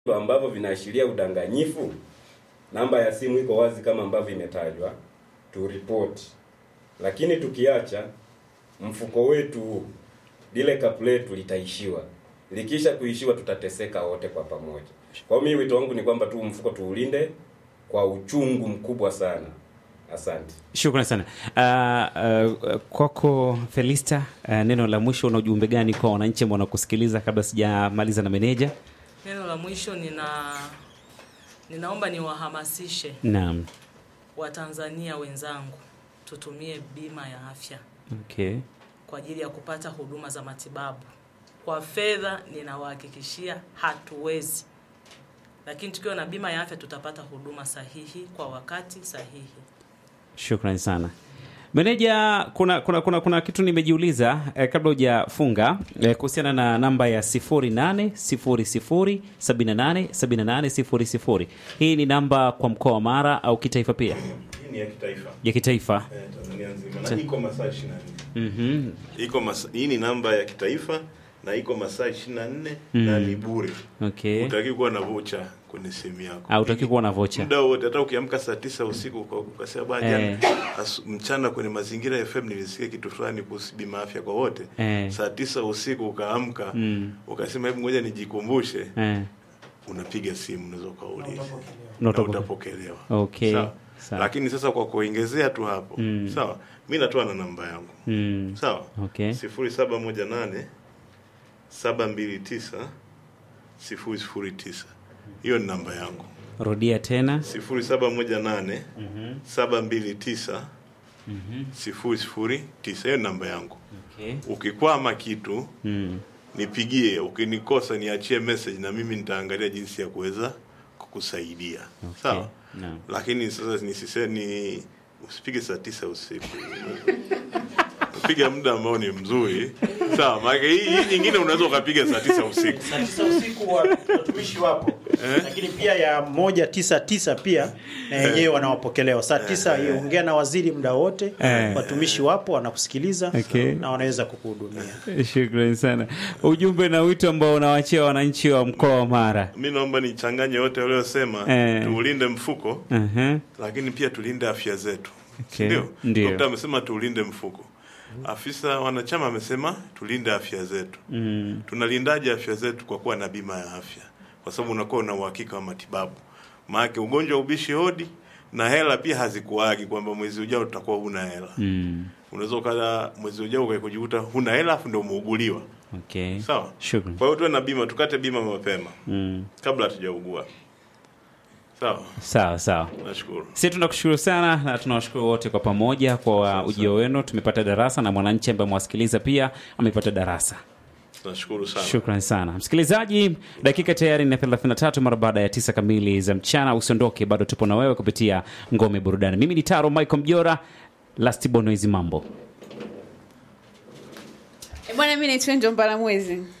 ambavyo vinaashiria udanganyifu, namba ya simu iko wazi kama ambavyo imetajwa, turipoti. Lakini tukiacha mfuko wetu huu, lile kapu letu litaishiwa. Likisha kuishiwa, tutateseka wote kwa pamoja. Kwa hiyo mimi wito wangu ni kwamba tu mfuko tuulinde kwa uchungu mkubwa sana. Asante. Shukrani sana. Uh, uh, kwako Felista, uh, neno la mwisho, una ujumbe gani kwa wananchi ambao wanakusikiliza kabla sijamaliza na meneja? Neno la mwisho nina ninaomba niwahamasishe Naam. Watanzania wenzangu tutumie bima ya afya Okay. kwa ajili ya kupata huduma za matibabu. Kwa fedha ninawahakikishia hatuwezi, lakini tukiwa na bima ya afya tutapata huduma sahihi kwa wakati sahihi. Shukrani sana meneja. Kuna, kuna, kuna, kuna kitu nimejiuliza eh, kabla hujafunga eh, kuhusiana na namba ya 0800787800. Hii ni namba kwa mkoa wa Mara au kitaifa pia? Hii ni ya kitaifa Ya kitaifa. eh, Tanzania nzima na iko masaa 24. Mhm. Iko masa, hii ni namba ya kitaifa na iko masaa 24 na ni bure. Okay. Utaki kuwa na vocha kwenye simu yako. Au utaki kuwa na vocha. muda wote, hata ukiamka saa tisa usiku kwa ukasema bwana, Eh. jana asu- mchana kwenye mazingira ya FM nilisikia kitu fulani kuhusu bima afya kwa wote. Eh. Saa tisa usiku ukaamka Mm. ukasema hebu ngoja nijikumbushe, Eh. unapiga simu unaweza ukauliza na Unatoka- utapokelewa. Okay. Sawa. Sawa. Lakini sasa kwa kuongezea tu hapo Mm. sawa, mi natoa na namba yangu Mm. sawa, Okay. sifuri saba moja nane saba mbili tisa sifuri sifuri tisa. Hiyo ni namba yangu Rudia tena. sifuri saba moja nane saba mbili tisa sifuri sifuri tisa. Hiyo ni namba yangu. Okay. Ukikwama kitu Mm. nipigie, ukinikosa niachie message na mimi nitaangalia jinsi ya kuweza kukusaidia sawa. Naam. Lakini sasa nisise ni usipige saa tisa usiku piga muda ambao ni mzuri sawa. Maana hii hii nyingine unaweza ukapiga saa tisa usiku saa tisa usiku wa- watumishi wapo lakini pia ya moja tisa tisa pia na yenyewe wanawapokelewa saa tisa hiyo ongea na waziri muda wote Eh. watumishi wapo wanakusikiliza Okay. na wanaweza kukuhudumia Shukrani sana. Ujumbe na wito ambao unawachia wananchi wa mkoa wa Mara. mi naomba nichanganye wote waliosema Eh. tuulinde mfuko Uh-huh. lakini pia tulinde afya zetu Okay. ndio Ndio. dokta amesema tuulinde mfuko afisa wanachama amesema tulinde afya zetu Mm. tunalindaje afya zetu kwa kuwa na bima ya afya kwa sababu unakuwa una uhakika wa matibabu maanake ugonjwa ubishi hodi na hela pia hazikuagi kwamba mwezi ujao tutakuwa huna hela Mm. unaweza ukala mwezi ujao ukajikuta huna hela afu ndio umeuguliwa Okay. sawa Shukrani. kwa hiyo tuwe na bima tukate bima mapema Mm. kabla hatujaugua sawa Sawa sawa. nashukuru Sisi tunakushukuru sana na tunawashukuru wote kwa pamoja kwa ujio wenu. Tumepata darasa na mwananchi ambaye mwasikiliza pia amepata darasa. nashukuru sana Shukrani sana msikilizaji, dakika tayari ni 33 mara baada ya tisa kamili za mchana. Usiondoke, bado tupo na wewe kupitia ngome burudani. Mimi ni Taro Michael Mjora, Last Bono hizi mambo Eh, Bwana, mi naitwa Njomba la Mwezi.